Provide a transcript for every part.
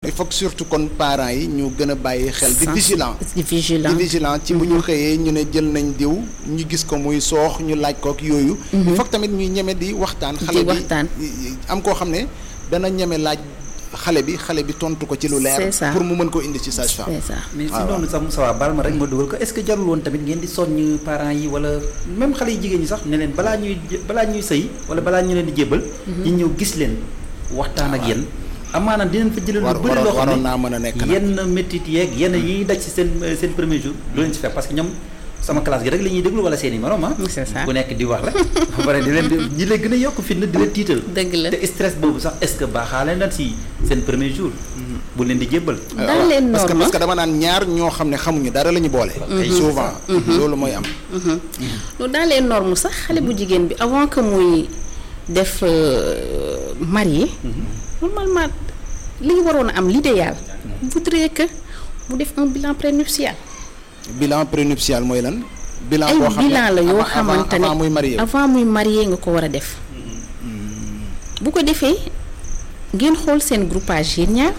il faut que surtout kon parents yi ñu gën a bàyyi xel di Sens- vigilant di vigilant di vigilant ci bu ñu xëyee ñu ne jël nañ diw ñu gis ko muy soox ñu laaj ko ak yooyu il faut que tamit ñuy ñeme di waxtaan xale bi waxtaan. am koo xam ne dana ñeme laaj xale bi xale bi tontu ko ci lu leer C'est ça. pour mu mën koo indi ci sage-femme c'est ça mais si waaw. noonu sax Moussa baal ma rek ma dugal ko est-ce que jarul woon tamit ngeen di soññ parents yi wala même xale yi jigéen ñi sax ne leen balaa ñuy jë- balaa ñuy sëy wala balaa ñu leen di jébbal ñu ñëw gis leen waxtaan ak yéen amaana dinañ fa jëlee lu War- bëri loo waroon- xam waroon naa mën a nekk nag. yenn métit yeeg yenn yi ñuy daj ci seen seen premier jour du leen ci fekk parce que ñoom sama classe gi rek la ñuy déglu wala seen i morom ah C'est ça. ku nekk di wax rek ba pare di leen di ñi lay gën a yokk fitna di leen tiital dëgg la te stress boobu sax est-ce que baaxaale na si seen premier jour bu leen di jébbal dans les parce que normes parce que dama naan ñaar ñoo xam ne xamuñu dara la ñu boole souvent loolu mooy am loolu dans les normes sax xale bu jigéen bi avant que muy def euh, marié normalement li ñu waroon a am l'idéal voudrait que mu def un bilan prénuptial bilan prénuptial mooy lan bilan ay boo xam ne bilan la yoo avant- xamante ne avant muy marié avant muy marié nga ko war a def bu ko defee ngeen xool seen groupage yéen ñaar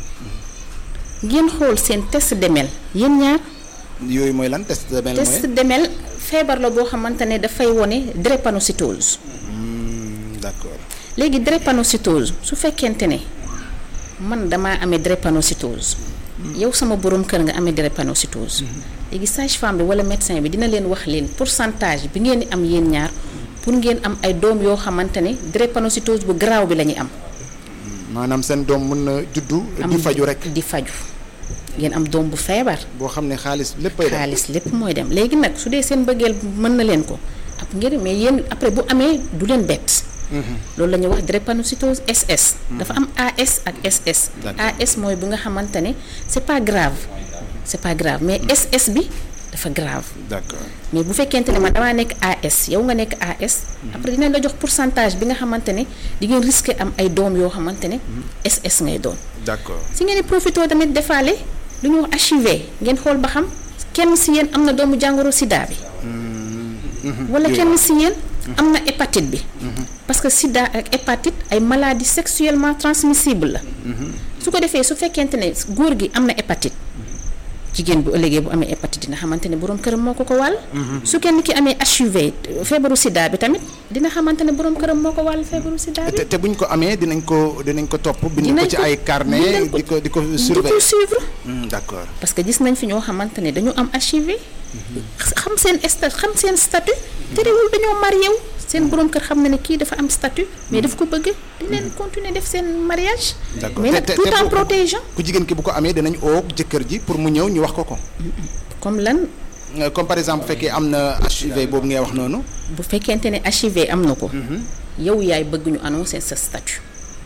ngeen xool seen test demel yéen ñaar yooyu mooy lan test de mel test mooy demel feebar la boo xamante ne dafay wone drépanocytose Hmm, d'accord léegi drépanocytose su fekkente ne man damaa amee drépanocytose yow sama borom kër nga amee drépanocytose léegi sage-femme bi wala médecin bi dina leen wax leen pourcentage bi ngeen di am yéen ñaar pour ngeen am ay doom yoo xamante ne drépanocytose bu garaaw bi la ñuy am. maanaam seen doom mën na juddu am di faju rek di faju ngeen am doom bu feebar. boo xam ne xaalis léppay dem xaalis lépp mooy dem léegi nag su dee seen bëggeel mën na leen ko ab ngeen mais yéen après bu amee du leen bett. loolu la ñuy wax drépanocytose SS. dafa am AS ak SS. D'accord. AS mooy bu nga xamante ne c'est pas grave c'est pas grave mais SS bi dafa grave d'accord mais bu fekkente ne man damaa nekk AS yow nga nekk AS. après dinañ la jox pourcentage bi nga xamante ne di ngeen risquer am ay doom yoo xamante ne SS ngay doon. d'accord si ngeen di profité tamit defaale lu ñuy wax HIV ngeen xool ba xam kenn si yéen am na doomu jàngoro sida bi. wala kenn si yéen am na hépatite bi. parce que sida ak hépatite ay maladies sexuellement transmissibles la. su ko defee su fekkente ne góor gi am na hépatite. jigéen bu ëllëgee bu amee hépatite dina xamante ne borom këram moo ko ko wàll. su kenn ki amee HIV feebaru sida bi tamit dina xamante ne borom këram moo ko wàll feebaru sida bi. te te buñ ko amee dinañ ko dinañ ko topp bind ko Dinañ ci ko- ay carnet dinañ ko- di ko di ko di ko surveiller suivre. Hmm, d'accord parce que gis nañ fi ñoo xamante ne dañu am HIV xam seen sta xam seen statut terewul dañoo marié wu seen borom kër xam na ne kii dafa am statut mais daf ko bëgg di leen continuer def seen mariage d'accord mais nag te- te- tout te en bu- protégeant ku jigéen ki bu ko amee dinañ oo jëkkër ji pour mu ñëw ñu wax ko ko comme lan Euh, comme par exemple bu fekkee am na HIV boobu ngay wax noonu bu fekkente ne HIV am na ko yow yaay bëgg ñu annoncer sa statut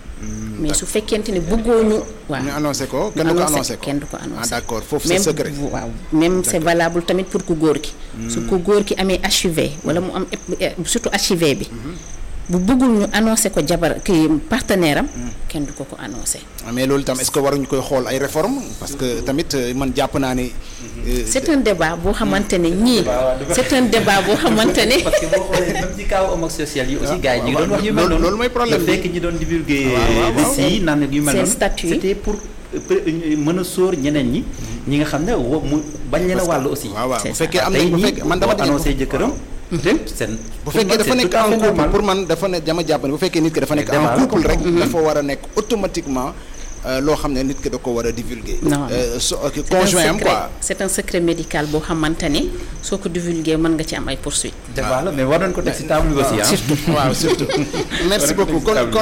mais su fekkente ne bëggoo ñu waaw ñu annoncé ko ñu kenn du ko annoncé annoncé ko kenn du ko ah annoncé d'accord foofu c'est même secret waaw même c'est valable tamit pour ku góor ki su ko góor ki amee HIV wala mu am eh, surtout HIV bi bu bëggul ñu annoncé ko jabar ki partenaire am kenn du ko ko annoncé Ah, mais loolu tam est-ce que waruñu koy xool ay réformes parce que tamit euh, man jàpp naa ne euh, c'est un débat boo xamante ne ñii c'est un débat boo xamante ne parce que boo xoolee même ci kaw homosexuel yi aussi gars yi ñu ngi doon wax yu mel loolu- noonu loolu mooy problème le bi. fait que ñi doon divulguer waaw, waaw, waaw. liste yi naan yu mel Seen noonu statut yi. c'était pour euh, pré- euh, mën a sóor ñeneen ñi ñi nga xam ne wo mu bañ leen a wàll aussi waaw waaw C'est bu ça. fekkee am tey nañ bu ñii fekkee man dama boo di annoncé jëkkëram te seen bu fekkee dafa nekk en couple pour man dafa ne dama jàpp ne bu fekkee nit ki dafa nekk débat en la couple quoi. rek dafa war a nekk automatiquement euh, loo xam ne nit ki da ko war a divulguer Non. Euh, so ok, c'est un conjoint am secret quoi c'est un secret médical boo xamante ne soo ko divulguer mën nga ci am ay poursuites débat la mais war nañ ko teg si table bi aussi ah waaw surtout merci beaucoup kon kon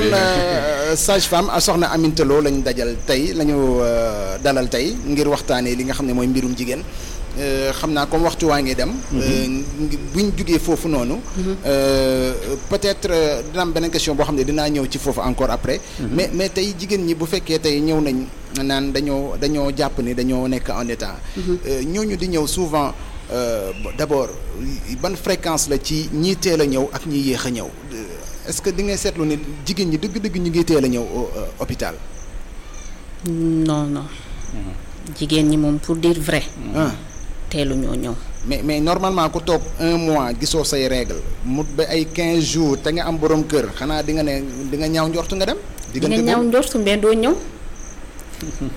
sage femme a soxna Aminta Lo lañ dajal tey la ñu euh, dalal tey ngir waxtaanee li nga xam ne mooy mbirum jigéen Euh, xam naa comme waxtu waa ngi dem euh, ngi- buñ jugee foofu noonu euh, peut-être euh, dina am beneen question boo xam ne dinaa ñëw ci foofu encore après mais mais tey jigéen ñi bu fekkee tey ñëw nañ naan dañoo dañoo jàpp ni dañoo nekk en état Euh, ñooñu di ñëw souvent euh, bon, d'abord ban fréquence la ci ñii teel a ñëw ak ñi yéex a ñëw Euh, est-ce que di ngay seetlu ni jigéen ñi dëgg-dëgg ñu ngi teel a ñëw au, euh, hôpital non non jigéen ñi moom pour dire vrai ah teelu ñoo ñëw mais mais normalement ku toog un mois gisoo say règle mu ba ay 15 jours te nga am borom kër xanaa di nga ne di nga ñaaw njortu nga dem. di nga ñaaw njortu mbee doo ñëw